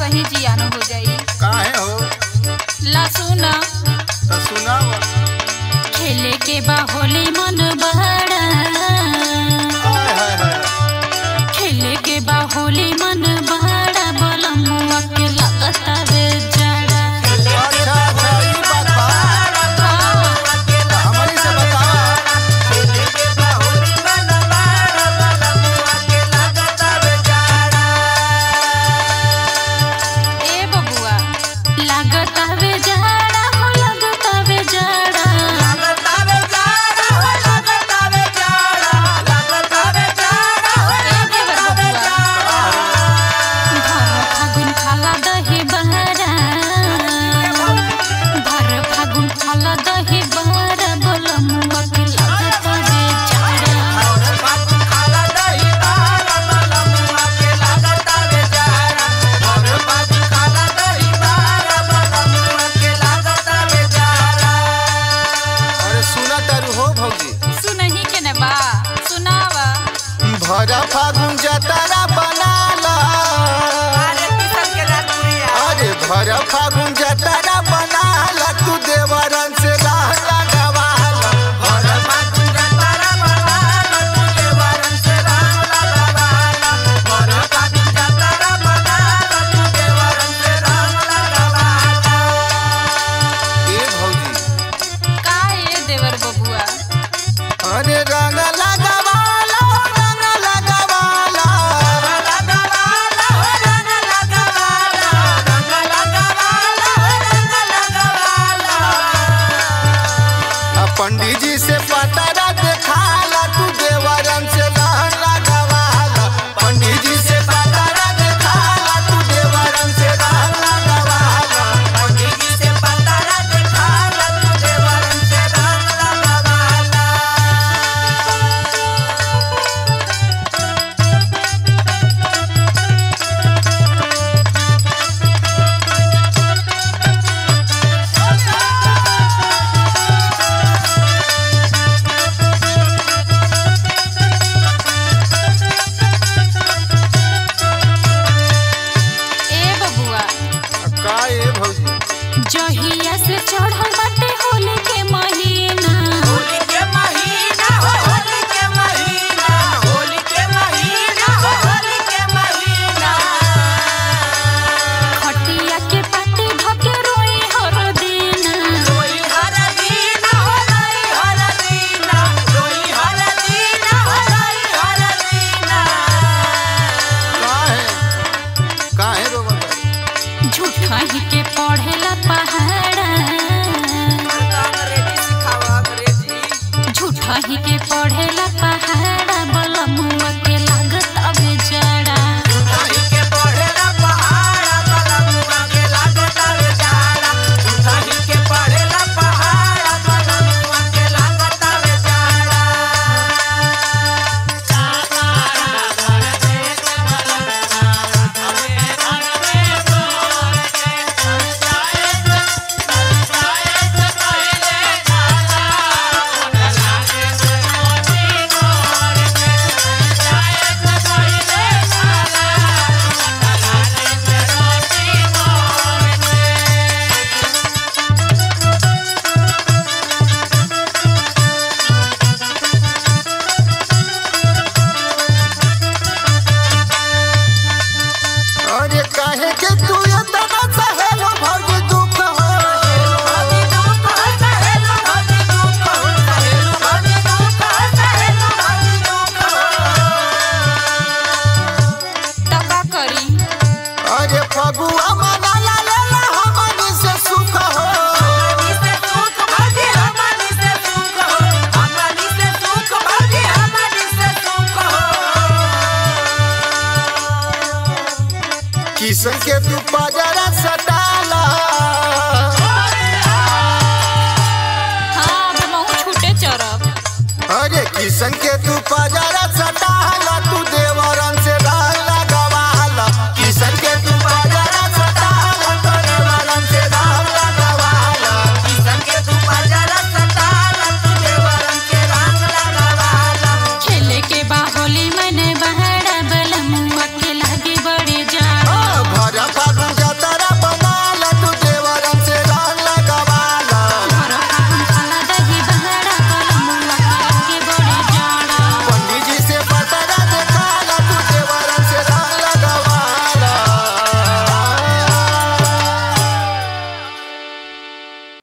ही जियान हो जाई काहे हो ला सुना तो सुनाव खेले के बा होली मन बड़ा हाय हाय हाय खेले के बा होली मन बड़ा बलमुआ के लगता वे जड़ा अच्छा अच्छा ई बात बा हाँ, हमनी से बतावा ए बबुआ लगता वे जड़ा हो लगता वे जड़ा ए देवर बबुआ भर फागुन खाला दही बहरा भर फागुन खाला दही बहरा बलमुआ के लगता वे जड़ा अरे सुना तारू हो भौजी सुनही के ने बा सुनावा भरा फागुन जतारा बनाला अरे भरा फागुन जतारा बनाला तू देवरन से राह लगावाला ए भौजी का ए देवर बबुआ अरे रंग लगावाला रंग लगावाला आ पंडित जी से पतारा देखाला तू देवरन से राह लगावाला पंडित जी से पतारा देखाला तू देवरन से राह लगावाला पंडित जी से पतारा देखाला तू देवरन से राह लगावाला ए बबुआ का ए भौजी जहिया से चढ़ल बाटे होली के महीना खटिया के पाटी धके रोई हर दिन काहे काहे रोवत बाड़ी? झूठा ही के पढ़ेला पहाड़ा झूठा ही के पढ़ेला पहाड़ा बलमुआ के लागत अब जड़ा अरे काहे के तू इतना सहेलो भौजी दुख हो त का करी अरे फगुआ मनाला लेला हमनी से सुख हो किसन के तू पजरा सटाला हाँ अब महू छूटे चरब अरे किसन के तू पजरा